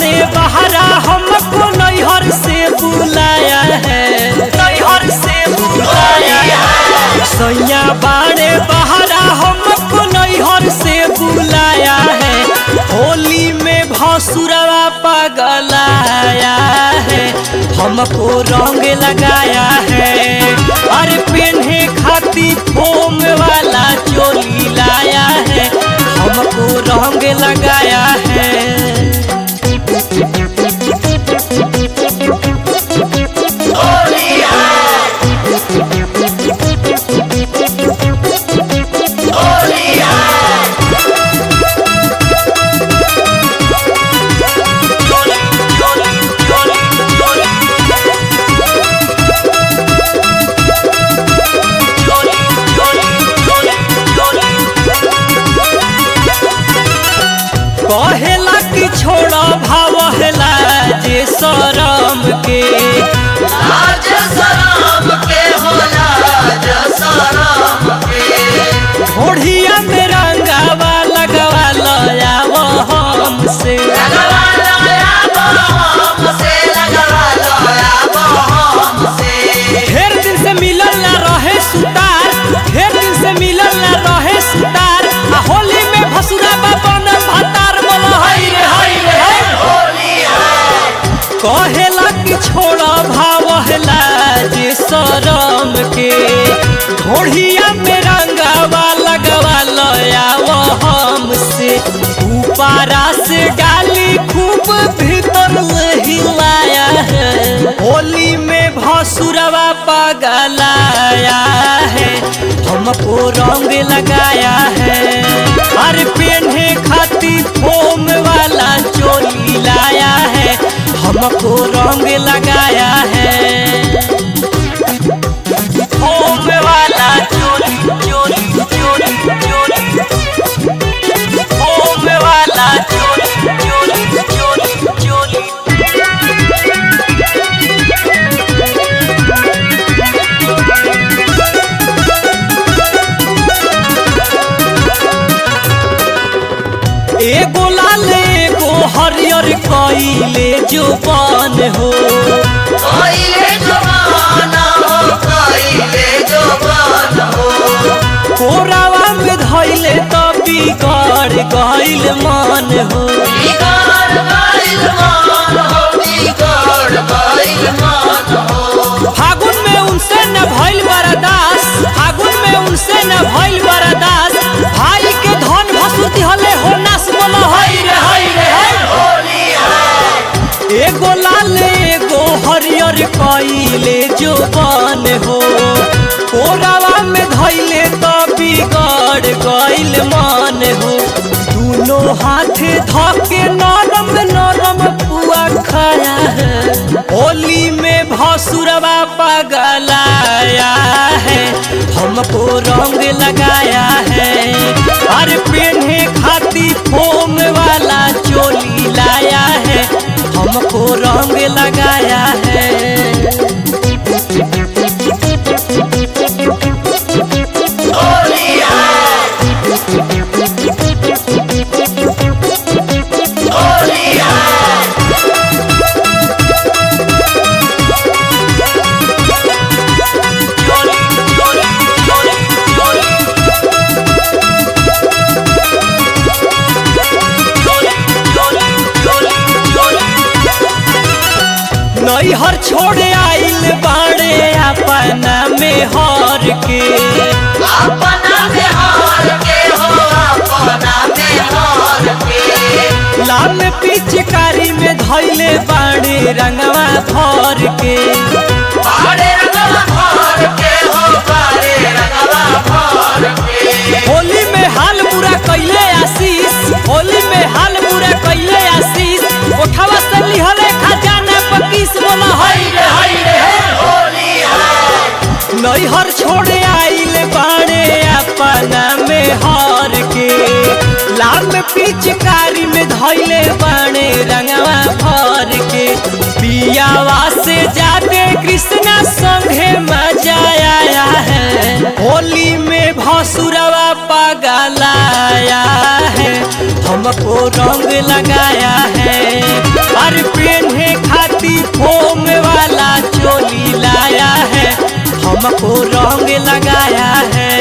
बाड़े बहरा हमको नैहर से बुलाया है नैहर से बुलाया है सैया बाड़े बहरा हमको नैहर से बुलाया है होली में भसुरवा पगलाया है हमको रंग लगाया है अरे पेन्हे खाती फोम वाला चोली लाया है हमको रंग लगाया है कहेला कि छोड़ भावला जे शरम के लाज शरम के हो लाज शरम के घोड़िया में रंगावा लगवा लयाव हमसे लगवा लया हमसे लगवा लया हमसे ढेर दिन से मिलल ना रहे सुतार ढेर दिन से मिलल ना रहे सुतार आ होली में भसुरा बाबन भतार बोल हई रे हई रे हई होली है कहेला कि छोड़ भावला जे शरम के घोड़िया में रंगावा लगवा लयाव हमसे ऊपरा से डाली खूब भीतर हिलाया है होली में भसुरवा पगलाया है हमको रंग लगाया है अरे पेन्हे खाती फोम वाला चोली लाया है हमको रंग लगाया है फोम वाला चोली चोली चोली चोली फोम वाला चोली चोली चोली चोली एगो लाल एगो हरियर कइले जो बन हो कइले जवान हो कइले जवान हो कोरावा में धैले त बिगड़ गइल मन हो बिगड़ गइल मान हो बिगड़ गइल मान हो फागुन में उनसे न भइल बरदास फागुन में उनसे न भइल बरदास भाई के धन भसुती हले हो नास बोल हई रे हई रे हई होली है एगो लाल एगो हरियर कइले जो बन हो कोरावा में धैले त बिगड़ गइल मन हो दोनों हाथ धके नरम नरम पुआ खाया है होली में भसुरवा पगलाया है हमको रंग लगाया है अरे पेन्हे खाती फोम वाला चोली लाया है हमको रंग लगाया है होली है होली है चोली चोली चोली चोली नैहर छोड़े आइल बाड़े अपना में हर के अपना बिहार के हो अपना बिहार के लाल पिचकारी में धैले बाड़े रंगवा भर के बाड़े रंगवा भर के हो बाड़े रंगवा भर के होली में हाल बुरा कैले आशीष होली में हाल बुरा कैले आशीष उठावा से लिहले खजाना पकीस बोला हई रे हई रे हई। होली है नैहर छोड़े आइल बाड़े अपना में हार के लाल पिचकारी में धैले बाड़े रंगवा भर के पियावा से जाते कृष्णा संगे मजा आया है होली में भसुरवा पगलाया है हमको रंग लगाया है हमको रंग लगाया है